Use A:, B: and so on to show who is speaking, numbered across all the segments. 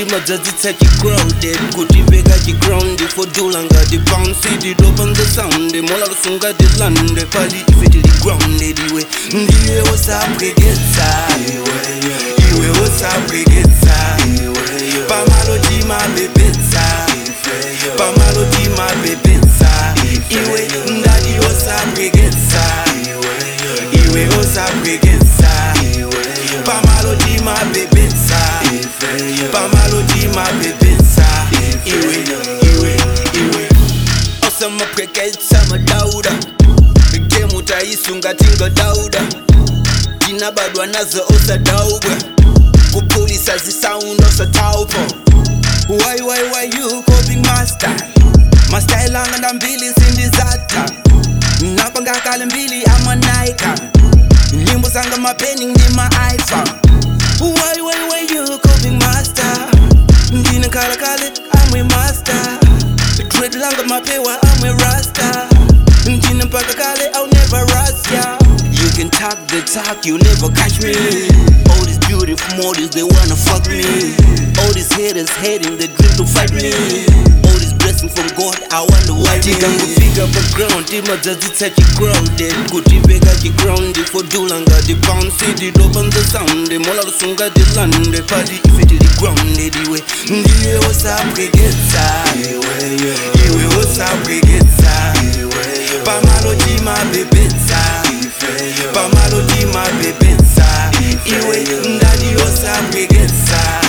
A: timadzadzitsa chicrowded kutiveka chiground fodula ngati bounce tidopanza sound mola lusungati lande pali ife tili grounded iwe ndiye wosapweketsa iwe wosapweketsa pamalo timabebetsa pamalo timabebetsa iwe ndati wosapweketsa iwe wosapweketsa pamalo timabebetsa pamalo timabebetsa iwe iwe iwe osamapweketsa madauda gemu taisunga tingodauda tinabadwa nazo osadaubwe kupulisa zisaundi osataupo why why why you coping master mastyle anga ndambili sindizata napangakale mbili amanaika nyimbo zanga mapeni ndima iphone why why why you coping master ndine kale kale amwe master dread langa mapewa amwe rasta ndine mpaka kale i'll never rust ya you can talk the talk you never catch me all these beautiful models they wanna fuck me all these haters hating they dream to fight me all these blessings from god i wonder why tikangofika pa ground timadzadzitsa chicrowded kutiveka chiground fodula ngati bounce tidopanza sound mola lusungati lande pali ife tili grounded iwe ndiye wosapweketsa iwe wosapweketsa pamalo timabebetsa pamalo timabebetsa iwe ndati wosapweketsa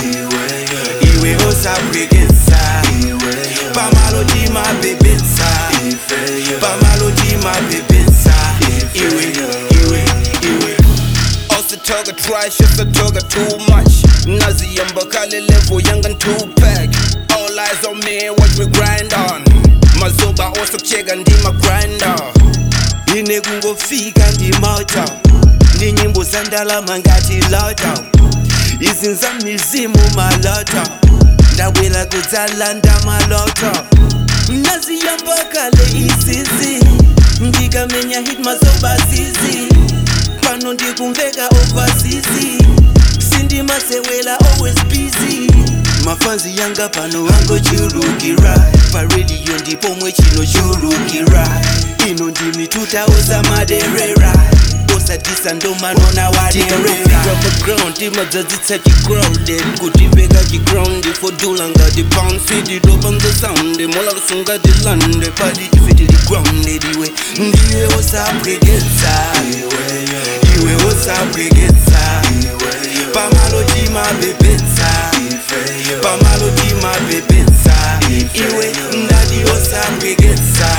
A: iwe wosapweketsa pamalo timabebetsa pamalo timabebetsa iwe iwe iwe osatoka trash osatoka too much naziyamba kale level yanga two pack all eyes on me what we grind on mazoba osokucheka ndima grinder ine kungofika ndimoto ndi nyimbo zandalama ngati loto izinza mizimu maloto ndabwela kudzalanda maloto naziyamba kale isizi ndikamenya hit mazoba zizi pano ndikumveka overseas sindimasewela always busy mafanzi yanga pano angochulukira paredio ndipomwe chinochulukira ino ndimituta osamaderera osadisa ndomanona waderera ground timadzadzitsa chicrowded kutiveka chiground fodula ngati bounce tidopanza sound mola lusungati lande pali ife tili grounded iwe ndiye wosapweketsa iwe wosapweketsa pamalo timabebetsa pamalo timabebetsa iwe ndati wosapweketsa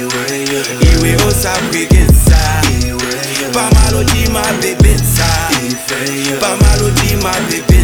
A: iwe wosapweketsa pamalo timabebetsa pamalo timabebetsa